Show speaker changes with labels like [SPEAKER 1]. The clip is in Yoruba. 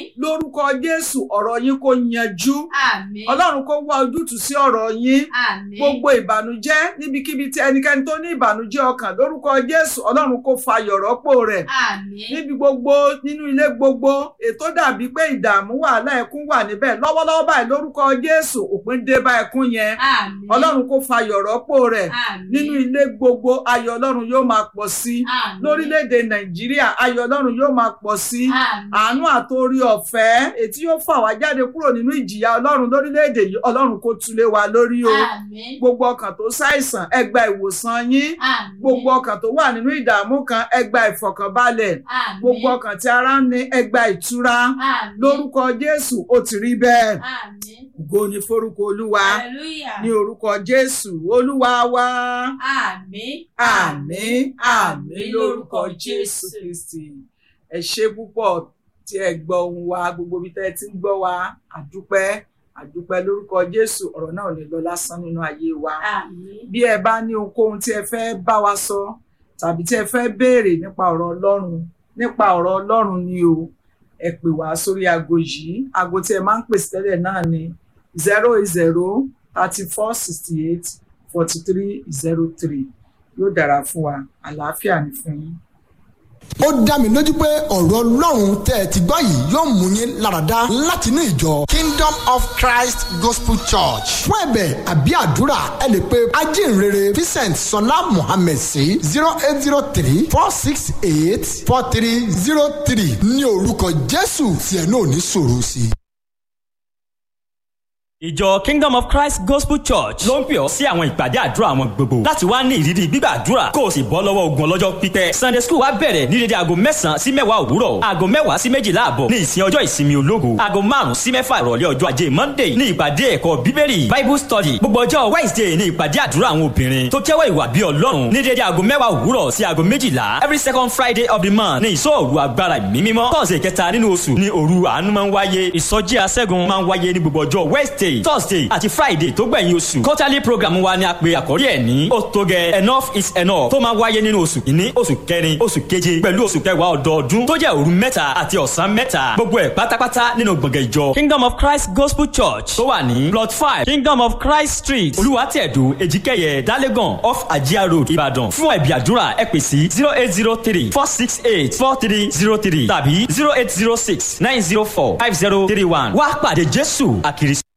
[SPEAKER 1] lórúkọ jésù ọ̀rọ̀ yín kó yanjú
[SPEAKER 2] àmín
[SPEAKER 1] ọlọ́run kó wá ojútùú sí ọ̀rọ̀ yín
[SPEAKER 2] àmín
[SPEAKER 1] gbogbo ìbànújẹ́ níbikíbi tí ẹnikẹ́ni tó ní ìbànújẹ́ ọkàn lórúkọ jésù ọlọ́run kó fayọ̀ rọ́pò rẹ̀
[SPEAKER 2] àmín
[SPEAKER 1] níbi gbogbo nínú ilé gbogbo ètò dàbí pé ìdààmú wàhálà ẹkún wà níbẹ̀ lọ́wọ́lọ́wọ́ báyìí lórúkọ jésù òpin dé bá ẹkún yẹn
[SPEAKER 2] àmín
[SPEAKER 1] ọlọ́run kó fayọ̀ rọ́pò rẹ̀
[SPEAKER 2] àmín
[SPEAKER 1] nínú ilé gbogbo ayọ̀ ọlọ́run yóò máa pọ̀ sí
[SPEAKER 2] àmín
[SPEAKER 1] lórílẹ̀‐èdè nàìjíríà ayọ̀ ọlọ́run yóò máa pọ̀ sí
[SPEAKER 2] àmín
[SPEAKER 1] àánú àtòrí ọ̀fẹ́ ètí yóò fà wá jáde kúrò nínú ìjìyà ọlọ́run lórílẹ̀‐èdè yìí ọlọ́run kó túlé wa lórí o
[SPEAKER 2] àmín
[SPEAKER 1] gbogbo ọkàn tó ṣàìsàn ẹ gba ìwòsàn yín
[SPEAKER 2] àmín
[SPEAKER 1] gbogbo ọkàn tó wà nínú ìdààmú kan ẹ gba ìfọ̀kànbalẹ̀
[SPEAKER 2] àmín
[SPEAKER 1] gbogbo ọkàn tí ara ń ní ẹ gba ìtura
[SPEAKER 2] àmín
[SPEAKER 1] lórúkọ jésù ó ti rí bẹ́ẹ̀
[SPEAKER 2] àmín
[SPEAKER 1] ògo ni forúkọ olúwa
[SPEAKER 2] hallelujah
[SPEAKER 1] ní orúkọ jésù olúwa wa
[SPEAKER 2] àmín
[SPEAKER 1] àmín àmín lórúkọ jésù kristi ẹ ṣé púpọ̀ tí ẹ gbọ́ ohùn wa gbogbo ibi tẹ́ ẹ ti ń gbọ́ wa àdúpẹ́ àdúpẹ́ lórúkọ jésù ọ̀rọ̀ náà ò ní lọ lásán nínú ayé wa
[SPEAKER 2] àmín
[SPEAKER 1] bí ẹ bá ní ohunkóhun tí ẹ fẹ́ bá wa sọ tàbí tí ẹ fẹ́ béèrè nípa ọ̀rọ̀ ọlọ́run nípa ọ̀rọ̀ ọlọ́run ni o ẹ pè wá sórí aago yìí aago tí ẹ máa ń pèsè tẹ́lẹ̀ náà ni zero eight zero thirty four sixty eight forty three zero three yóò dára fún wa àlàáfíà ní fún yín.
[SPEAKER 3] ó dá mi lójú pé ọ̀rọ̀ ọlọ́run tẹ́ ẹ ti gbọ́ yìí yóò mú yín láradá láti inú ìjọ kingdom of christ gospel church fún ẹ̀bẹ̀ àbí àdúrà ẹ lè pe ajínrere vincent sọlá mohammed sí zero eight zero three four six eight four three zero three ní orúkọ jésù tí ẹ náà ní sọ̀rọ̀ sí i.
[SPEAKER 4] ìjọ kingdom of christ gospel church ló ń pè ọ́ sí àwọn ìpàdé àdúrà àwọn gbogbo láti wá ní ìrírí gbígbàdúrà kó o sì bọ́ lọ́wọ́ ogun ọlọ́jọ́ pípẹ́ sunday school wa bẹ̀rẹ̀ ní dédé aago mẹ́sàn-án sí mẹ́wàá òwúrọ̀ aago mẹ́wàá sí méjìlá àbọ̀ ní ìsìn ọjọ́ ìsinmi ológo aago márùn-ún sí mẹ́fà ìrọ̀lẹ́ ọjọ́ ajé monday ní ìpàdé ẹ̀kọ́ bíbélì bible study gbogbo ọjọ́ wednesday ní ìpàdé àdúrà àwọn obìnrin tó kẹ́wọ́ ìwà bí ọlọ́run ní dédé aago mẹ́wàá òwúrọ̀ sí aago méjìlá every second friday of the month ní ìsọ̀rù agbára ìmí mímọ́ tọ́sẹ̀ kẹta nínú oṣù ní òru àánú máa ń wáyé ìsọjí aṣẹ́gun máa ń wáyé ní gbogbo ọjọ́ wednesday thursday àti friday tó gbẹ̀yìn oṣù quarterly program wa ni a pe àkórí ẹ̀ ní ó tó gẹ enough is enough tó máa wáyé nínú oṣù kìíní oṣù kẹrin oṣù keje pẹ̀lú oṣù kẹwàá ọdọọdún tó jẹ́ òru mẹ́ta àti ọ̀sán mẹ́ta gbogbo ẹ̀ pátápátá nínú gbọ̀ngàn ìjọ kingdom of christ gospel church tó wà ní plot five kingdom of christ street olùwàtẹ̀dù èjìkẹyẹ dálẹ́gàn off ajia road ìbàdàn fún ẹ̀bí àdúrà ẹ pè sí zero eight zero three four six eight four three zero three tàbí zero eight zero six nine zero four five zero three one wá pàdé jésù àkìrí.